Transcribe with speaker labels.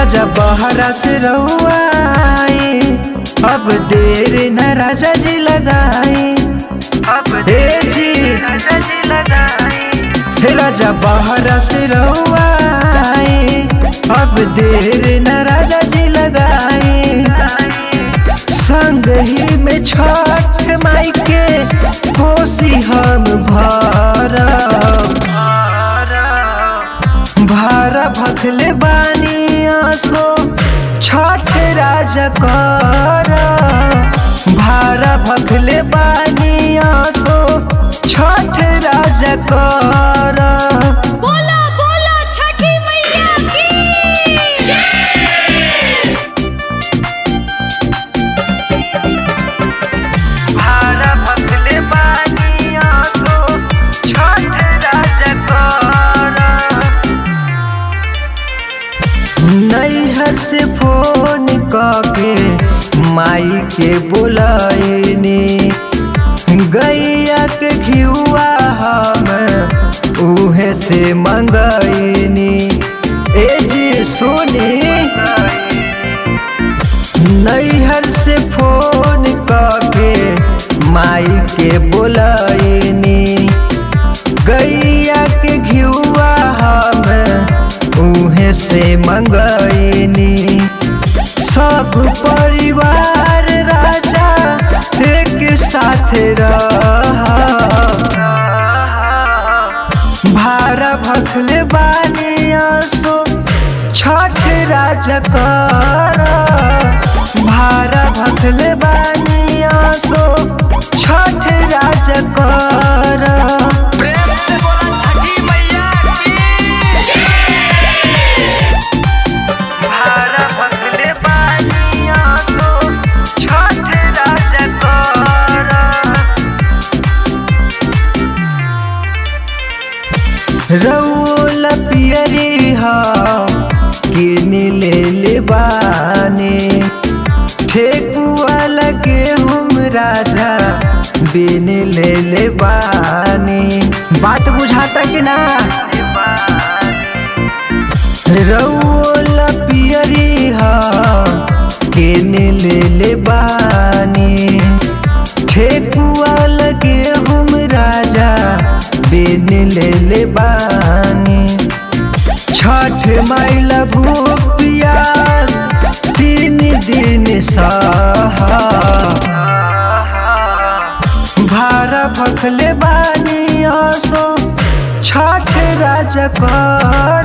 Speaker 1: राजा बहरा से रहुआई अब देर न राजा जी लगाई अब देर जी राजा जी लगाई हे राजा बहरा से रहुआई अब देर न राजा जी लगाई संग ही में छठ माई के कोसी हम भरब भारा भखले बानी आसो छठ राजा कर भारा भखले बानी आसो छठ राजा कर
Speaker 2: बोला बोला छठी मैया की
Speaker 1: भारा भखले बानी आसो छठ राजा कर नैहर से फोन के माई के बोलाइनी गैया के घिउआ हम उहे से मंगैनी ए जी सुनी नैहर से फोन के माई के बोलाइनी गैया के घिउआ हम उहे से मंगैनी सब परिवार राजा एक साथ रह भारा भखले बानी आसो छठ राजा कर भारा भखले बानी आसो छठ राजा कर
Speaker 3: प्रेम से बोला छठी मैया की
Speaker 1: भारा भखले बानी आसो छठ राजा कर रौल पियरी हम किन ले ले बानी ठेकुआ लगे हम राजा बिन ले ले बानी बात बुझाता कि ना रौल पियरी हम किन ले ले बानी ठेकुआ लगे हम राजा बिन ले ले बानी छठ माइला भूख पियास तीन दिन सहा भारा भखले बानी आसो छठ राजा कर